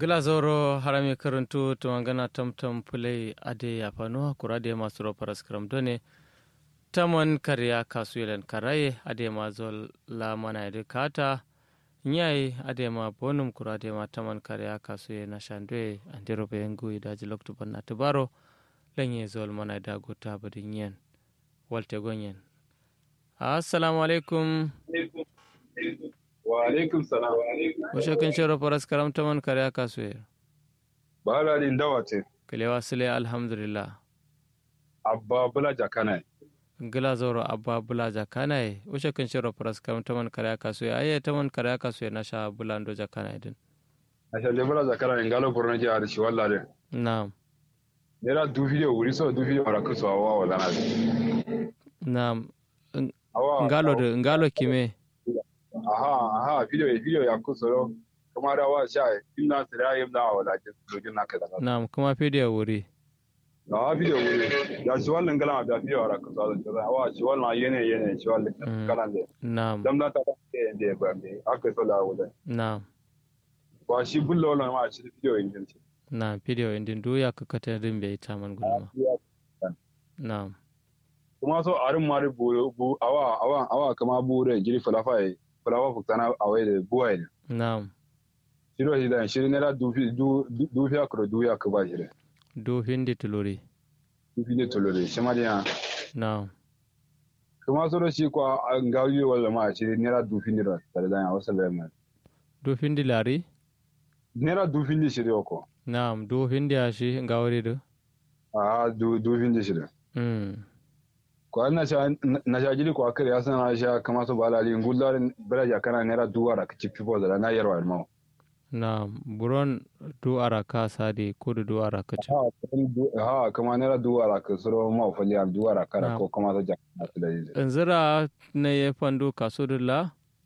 glazoro harami karantu tumangana tamtam pulai ade yafano kurade masu roparas karam done tamon karya kasuyelan karaye ade ma zol la mana ede kata nyai ade ma bonum kurade ma tamon karya kasuye na shandwe ande robe yengu idaji loktu banna tubaro lenye zol mana da gota badin yen walte gonyen assalamu alaikum wa alaikum salam Washe kan shiro faras karam taman kare aka suye. ba la din dawa ce Kalewa sile alhamdulillah. abba bula jakana Gila zoro abba bula jakana e. Washe kan shiro faras karam taman kare aka suye. Aye taman kare aka suye na sha bulando jakana din. a shalle bula jakana in galo burna ji a shi walla de Na'am. nera du video wuri so du video ara kuso awa wala na Na'am. awa Ngalo de ngalo kime. aha aha video video ya kuso ro kuma da wa sha inna sira yim da wala ke dojin naka da Na'am kuma fidiyo wuri. na video wuri ya shi wallan gala da video ara kuso da awa shi wallan yene yene shi wallan Mm. kala de Na'am. dam da ta de de ba me aka so da wala Na'am. ba shi bullo wallan ma shi video yin din Na'am fidiyo indin duya ka kata din bai taman gulma. Na'am. kuma so arin mari bu bu awa awa awa kama bure jiri falafa e falafa fuktana awe de buwa ne Na'am. shiro hida shiri nera dufi du dufi akro du ya kuba shiri Do hindi tuluri. dufi ne tolore shi ma dia Na'am. kuma so shi kwa ngawi wala ma shiri nera dufi ne ra tare da wasu da mai Do hindi lari. nera dufi ne shiri ko Na'am. Do hindi ashi ngawari do. a du dufi ne shiri Mm. ko na sha na sha jiri ko akare ya sana sha kama so balali ngullar baraja kana nera duwara ka cipi po da na yarwa ma na buron du araka sadi kudu du araka ci ha ha kama nera duwara ka suro ma fali al duwara kara Na'am. ko kama so jakka da yi nzira na ye fandu kasudula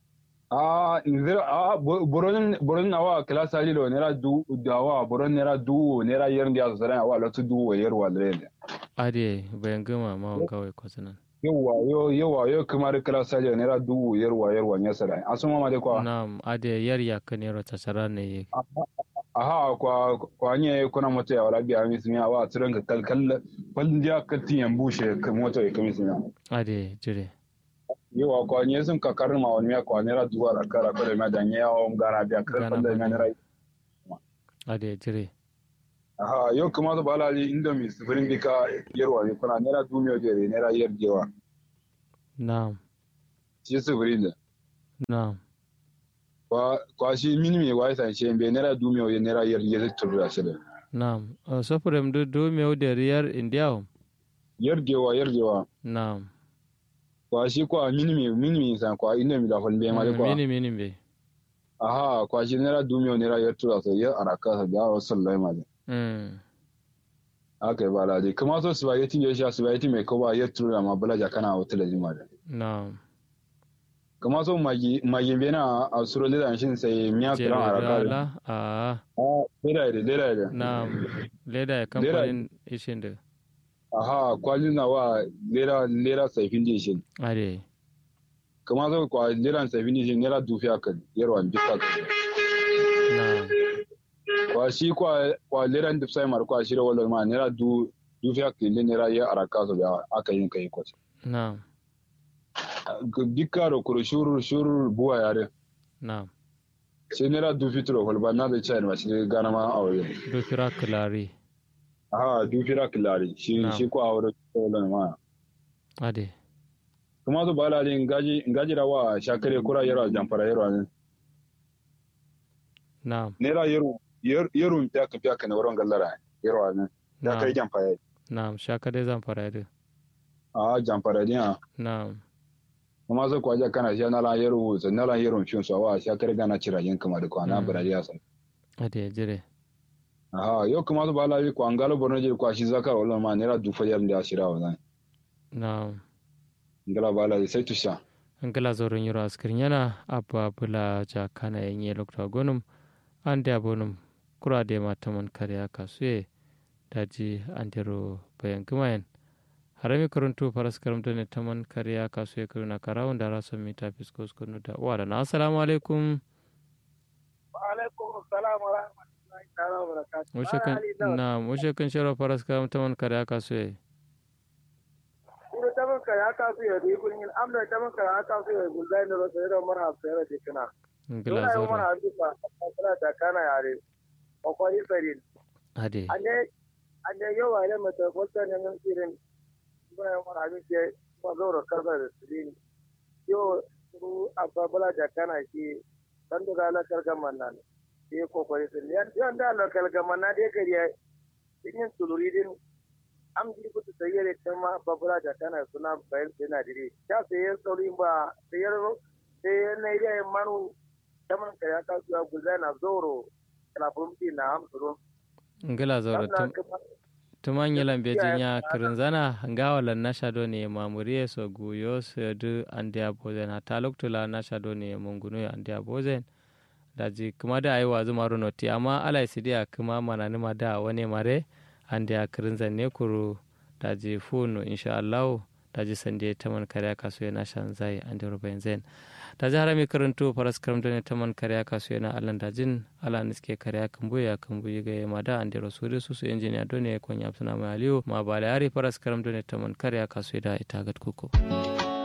Ah, nzira ah boron boron awa kala sali lo nera du dawa boron nera du nera yer ndia zara awa lo tu du yer wa dre ade bayan gama ma kawai kwasanan yawa yo yawa yo kamar kala sali nera du yer wa yer wa nya sara asuma ma de kwa na ade yar ya kanero tasara ne ye aha kwa kwa nye kuna moto ya wala biya mi sunya awa turan ka kal kal kal ndia kalti yan bushe ka moto ya kami sunya ade jire yawa kwa nye sun ka karin ma wani ya kwa nera du wa kara ko da ma da nya o ngara biya kar Gana da ma nera ade jire Aha, yau kuma su balali inda mai sufurin bika yarwa ne kuna naira dumiyo jere naira yar jewa. na Shi sufurin da. na Kwa kwa shi mini mai wai san shi bai naira dumiyo ya naira yar yar turu da shi da. na sofrem du du meu de riyar india Yar jewa yar jewa. na Kwa shi kwa mini mai mini mai san kwa inda mai da fal bai ma da kwa. mini mini be Aha, kwa shi naira dumiyo naira yar turu da shi yar araka sa da wasu sallai ma da. mm Aka yi balali. Kuma so spaghetti ya sha spaghetti mai kowa yar turu da ma balaja kana wata da jima da. na Kuma so magi magi bai na a suro lidan shi sai miya jere filan araka da. dala a Ah, leda da leda da. na leda ya kamfanin ishin da Aha, kwalin na wa lera lera saifin dishin. ade Kuma zo kwa lera saifin dishin lera dufi aka yarwa bisa ka. na Kwa shi kwa kwa lera duk sai mar kwa shira wala ma lera du dufi aka le lera ya araka so ya aka yin kai kwace. na Dukka ro kuro shuru shuru buwa yare. na Sai lera dufi turo wala ba na da chai ma shi gana ma aure. du kira kilari Aha, dufi ra kilari. Shi Na'am. shi kwa aure wala ma. ade Kuma zo bala din gaji gaji da wa shakare kura yarwa jamfara yarwa ne. na Nera yaru yaru ta ka fiya ka na wurin gallara yarwa ne. Ya na kai jamfara. na shaka dai zan fara da a jamfara dia na kuma sai kwaje kana shi na la yero sai na la yero shin so wa shi kare gana cira yin kuma da kwana Mm. baradiya sai ade jire aha yo kuma su bala bi kwa ngalo borno je kwa shi zakar wala ma nera du fayar da shira wa zan na ngala bala sai tusha angala zoron yoro askirin yana abba bula ja kana yenye lokta gonum ande abonum kura de mataman kariya kasuye daji andero bayan gumayen harami karuntu faras karamta ne taman kariya kasuye karuna karawun da rason mita fiskos kunu da uwa da na assalamu alaikum wa alaikum salam wa rahmatullahi Wuce kan na wuce kan shiro faras kam taman kare aka so yi. Ina taman kare aka so yi da kun yin amna taman kare aka so yi gulzai da rasa da mar hafsa da dikana. Ngila Dole yi mar zoro. hafsa kana da kana yare. Akwai sarin. Ade. Ane ane yau a yi mata wata ne nan sirin. Buna yi mar hafsa ma zaura karba da sirin. Yau su ababala da kana shi dan da gala kargaman nan. Sai kokari sun yan da lokal gaman na dai gari ya yin tuluri din an ji kuta sayar da ma babura da kana suna bayan sai na dire ya sayar sauri ba sayar sayar na iya yin manu taman ka ya kasu ya guza na zoro na fumti na hamsuru Ngila zoro. tum- tuman yelan bejin ya kirinzana ngawalan na shado ne mamuriye so guyo so du andia bozen hata loktula na shado ne mungunu ya andia bozen daji kuma da ayi wazu maru noti amma ala isidia kuma manani ma da wani mare andia kirinzan ne kuru daji funu insha Allah daji sande taman kariya kasu yana shan zai andi rubayin zen daji harami karantu faras karam ne taman kariya kasu yana alan dajin ala niske kariya kambu ya kambu yiga ya mada andi rasuri susu injiniya done konya suna mai aliyu ma bala yari faras karam ne taman kariya kasu da ita gat kuko.